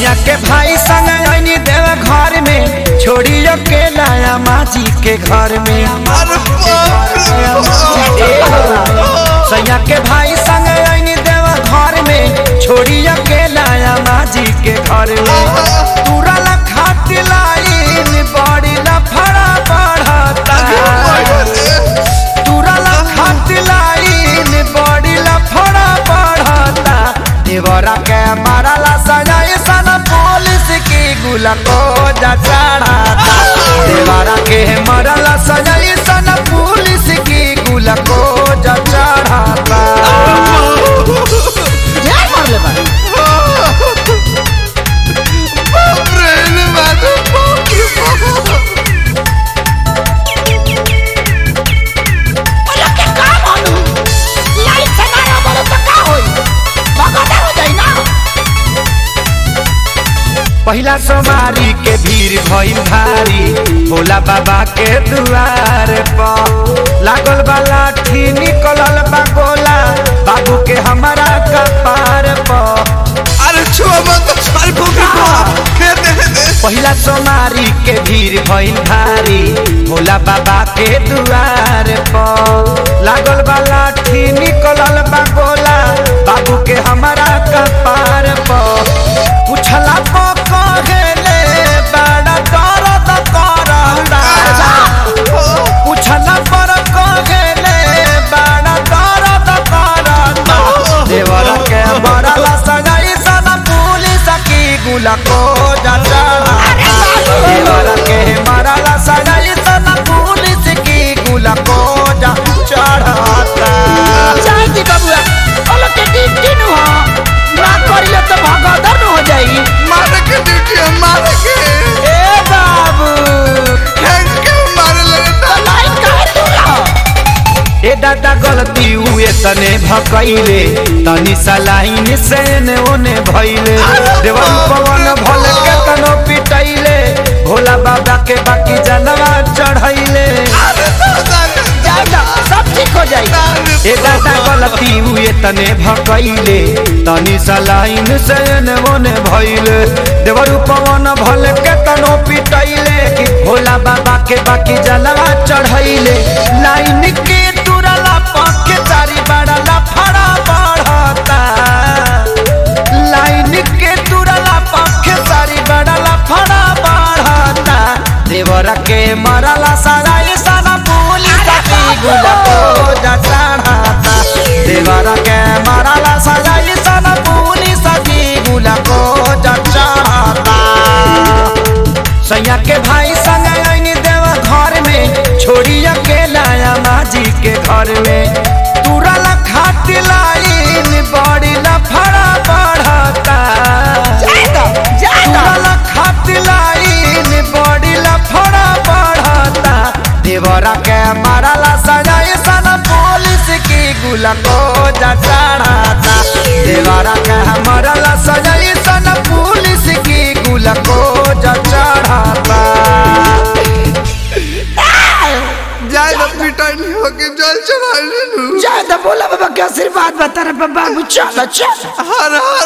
सैया के भाई संग आईनी देव घर में छोड़ी अकेला माजी के घर में अरे बाप रे बाप। सैया के भाई संग आईनी देव घर में छोड़ी अकेला माजी के घर में तुरल खाट लाइन बड़ी लफड़ा बढ़ता तुरल खाट लाइन बड़ी लफड़ा बढ़ता देवरा के मारला सजाए सन पुलिस की गुला को जा चढ़ाता देवरा के मारला सजाए सन पुलिस की गुला को जा चढ़ाता ढेर मारले बा बाप रे रे बाप रे बाप रे बाप। अरे के का मानू लाइट से ना बोलो तो का होई भगदड़ हो जाई ना पहिला सोमारी के भीड़ भइल भारी भोला बाबा के दुआर पर लागल बा लाठी निकलल बा गोला बाबू के हमारा कपार पर अरे छुआ मत छाल फूकी को दे दे दे पहिला सोमारी के भीड़ भइल भारी भोला बाबा के दुआर पर लागल बा लाठी निकलल बा गोला बाबू के हमारा कपार पर पुछला को कहेले बड़ा दर्द करता पुछला पर कहेले बड़ा दर्द करता देवर के बड़ला सगाई सन पुलिस की गुला को जटा देवर के बड़ला सगाई सन पुलिस की गुला को जा चढ़ाता जाई दी बबुआ बोलो के दिन दिन हो ना करियो तो भगदड़ हो जाई मारे के ड्यूटी है मारे के ए बाबू हैंग के मारे लगे तो ता लाइट काहे दूला ए दादा गलती हुए तने भकैले तनी सलाइन से ने ओने भइले देवन पवन भल के तनो पिटैले भोला बाबा के बाकी जनवा चढ़ैले अरे दादा रे जाई ना सब ठीक हो जाई ए दादा गलती हुए तने भकैले तनी सलाइन से ने ओने भइले देवर पवन भल के तनो पिटैले कि भोला बाबा के बाकी जनवा चढ़ैले लाइन के तुरला पके चारी बड़ला फड़ा बढ़ता लाइन के तुरला पके चारी बड़ला फड़ा बढ़ता देवर के मरला सराय सना पुलिस की गुला को जा चढ़ाता देवर के मरला सराय सना पुलिस की गुला को जा चढ़ाता सैया के भाई संग आईनी देव घर में छोड़ी अकेला माजी के घर में तुरल खाट लाइन बड़ी लफड़ा बढ़ता जाई ना जाई ना तुरल खाट लाइन बड़ी लफड़ा बढ़ता देवरा के मारला सजाए सन पुलिस की गुला को जा चढ़ाता देवरा के मारला सजाए सन पुलिस की गुला को जा चढ़ाता जाए ना पिटाई नहीं होगी जल चढ़ा ले लू जाई ना बोला बाबा के आशीर्वाद बता रे बाबू चलो चलो हर हर